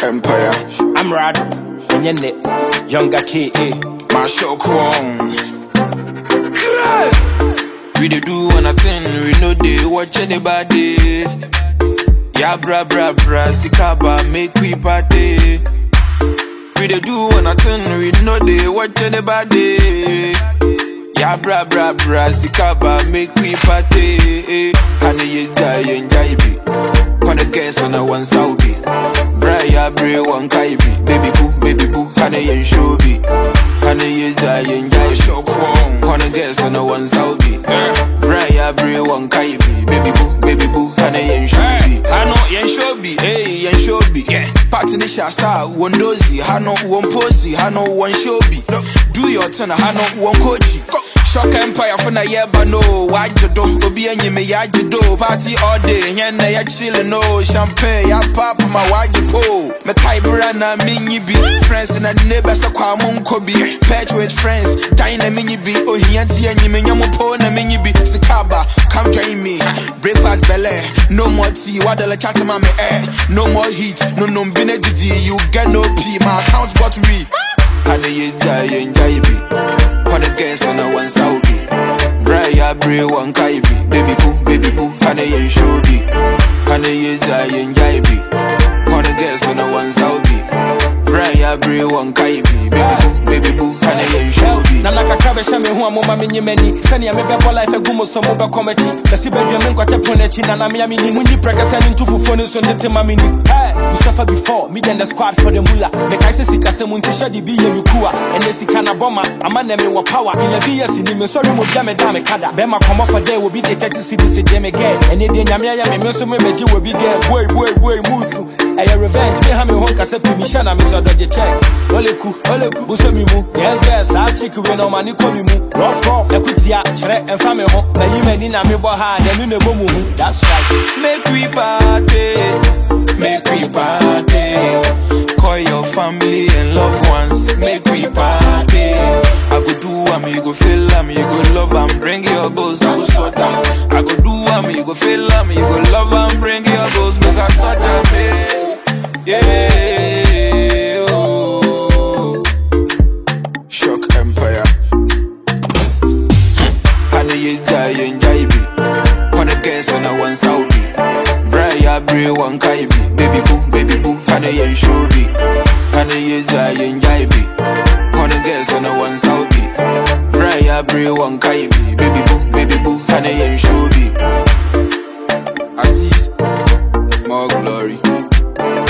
Empire. I'm Rad, and you're Nick, younger KA. My show Kwong. We dey do one a thing, we know they watch anybody. Yeah, bra bra bra, sikaba make we party. We dey do one a thing, we know they watch anybody. Yeah, bra bra bra, sikaba make we party. Honey, you die and jaibi. Wanna guess on a one Saudi. Bra ya bre one kaibi. Baby boo, baby boo, honey and shobi. Honey, you die and My jaibi. show Kwong. Wanna guess on a one Saudi. Raya bre one kaibi. Baby boo, baby boo, honey and shobi. Hano yen shobi, hey yen shobi. Yeah. Party ni shasa, one dozy. Hano one posy, hano one shobi. No, do your turn, hano one koji. Go. Shock Empire for na yeba no Wajodo, obi enyi me yajodo Party all day, yen na ya chillin' no Champagne, ya pop my wajipo Me kai na minyi bi Friends na neighbors sa kwa munko bi Patch with friends, dine na minyi bi Ohianti enyi me nyamu po na minyi bi Sikaba, come join me Breakfast belle, no more tea Wadala chat ma me eh No more heat, no no mbine didi You get no pee, my account got we Honey, you die and jaibi. Wanna guess on a one Saudi. Raya bre one kaibi. Baby boo, baby boo, honey and shobi. Honey, you die and jaibi. Wanna guess on a one Saudi. Raya bre one kaibi. Baby boo, baby boo, honey and shobi. na nakakra bɛhyɛ me ho a moma menye m'ani sɛnea mebɛbɔ life agu mu so mobɛkɔ m'akyi bɛsi badua me nkwatɛ po n'akyi na namea menni munyi prɛkɛ sɛ ne nto fufuo no nso ntete ma menni Hey, we suffer before me and the squad for the mula mekae sɛ sikasɛm nti hyɛ de bi yɛ me ku a ɛnɛ sika na bɔma ama nɛ mewɔ power 11 years ni mesɔre mu bia meda me kada bɛma kɔmmɔ for dɛ wɔbi de 30 cities deɛ me gɛ ɛne deɛ nyame ayɛ me me nso mebɛgye wɔbi gɛ boi boi boi musu ɛyɛ revenge me ha me ho nkasɛ pi mehyɛ na mesɛ dɔgye check oleku oleku buso mi mu yes yes saa chick we na ɔma ne kɔ mi mu rough rough ɛkutia kyerɛ ɛmfa me ho mayi m'ani na mebɔ ha n'anu na ɛbɔ mu hu that's right Make we party, make we party. Call your family and loved ones, make we party. I go do am, you go feel am, you go love am, bring your goals, I go sort am. I go do am, you go feel am, you go love am, bring your goals, make I sort am, yeah. yeah. Oh. Shock Empire. Honey, you die and jaibi. Wanna guess on a one Saudi. Raya bre one kaibi. Baby boo, baby boo, honey and shobi. Honey, you die and jaibi. Wanna guess on a one Saudi. Raya bre one kaibi. Baby boo, baby boo, honey and shobi. Aziz. More glory.